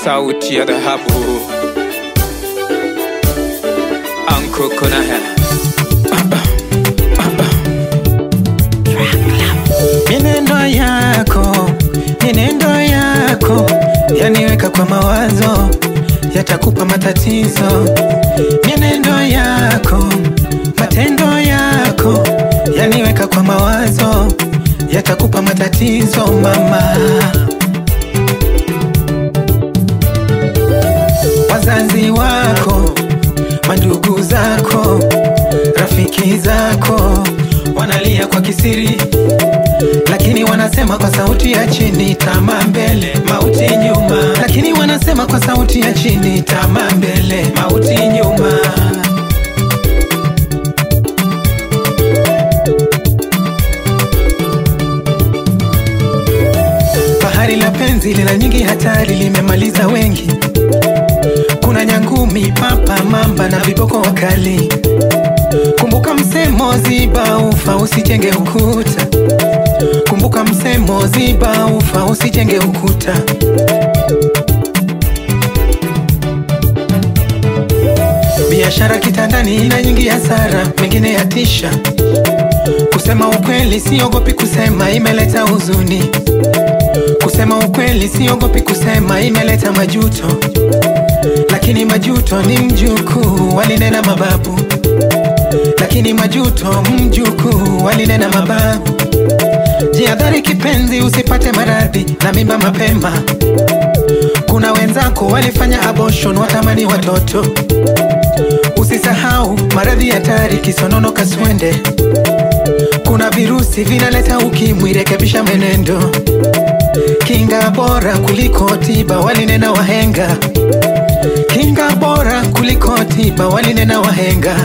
sauti ya dhahabu Anko Konahe Mienendo yako, mienendo yako yaniweka kwa mawazo, yatakupa matatizo. Mienendo yako, matendo yako yaniweka kwa mawazo, yatakupa matatizo mama. Wazazi wako, mandugu zako, rafiki zako wanalia kwa kisiri lakini wanasema kwa sauti ya chini, tamaa mbele, mauti nyuma. Lakini wanasema kwa sauti ya chini, tamaa mbele, mauti nyuma. Bahari la penzi lina nyingi hatari, limemaliza wengi. Kuna nyangumi, papa, mamba na viboko wakali. Kumbuka msemo, ziba ufa, usijenge ukuta. Kumbuka msemo, ziba ufa, usijenge ukuta. Biashara kitandani ina nyingi hasara, mengine yatisha. Kusema ukweli, siogopi kusema, imeleta huzuni. Kusema ukweli, siogopi kusema, imeleta majuto. Lakini majuto ni mjukuu, walinena mababu. Lakini majuto mjukuu, walinena mababu. Jihadhari kipenzi, usipate maradhi na mimba mapema. Kuna wenzako walifanya abortion, watamani watoto. Usisahau maradhi hatari, kisonono, kaswende. Kuna virusi vinaleta ukimwi, rekebisha mwenendo. Kinga bora kuliko tiba, walinena wahenga. Kinga bora kuliko tiba, walinena wahenga.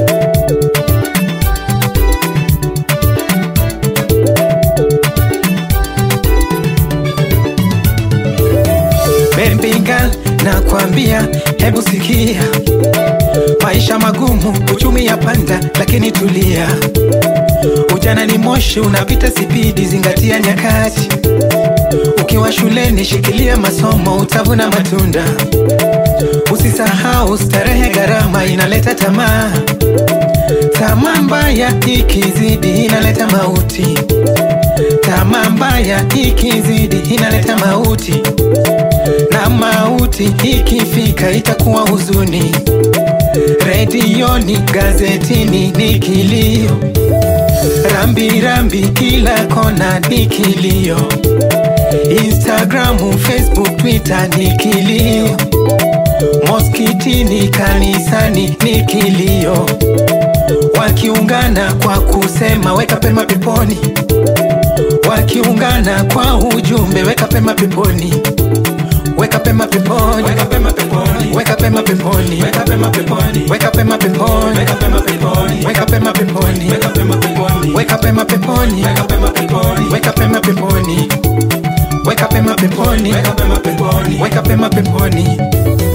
Baby girl, nakwambia, hebu sikia, maisha magumu, uchumi ya panda, lakini tulia. Ujana ni moshi unapita sipidi, zingatia nyakati. Ukiwa shuleni, shikilia masomo, utavuna matunda. Usisahau starehe, gharama inaleta tamaa. Tamaa mbaya ikizidi inaleta mauti. Tamaa mbaya ikizidi inaleta mauti, na mauti ikifika itakuwa huzuni. Redioni, gazetini ni kilio, rambi rambi kila kona ni kilio. Instagramu, Facebook, Twitter ni kilio, moskitini, kanisani ni kilio, wakiungana kwa kusema weka pema peponi, wakiungana kwa ujumbe weka pema peponi, weka pema peponi, weka pema peponi, weka pema peponi, weka pema peponi, weka pema peponi, weka pema peponi, weka pema peponi, weka pema peponi, weka pema peponi, weka pema peponi, weka pema peponi, weka pema peponi, weka pema peponi, weka pema peponi.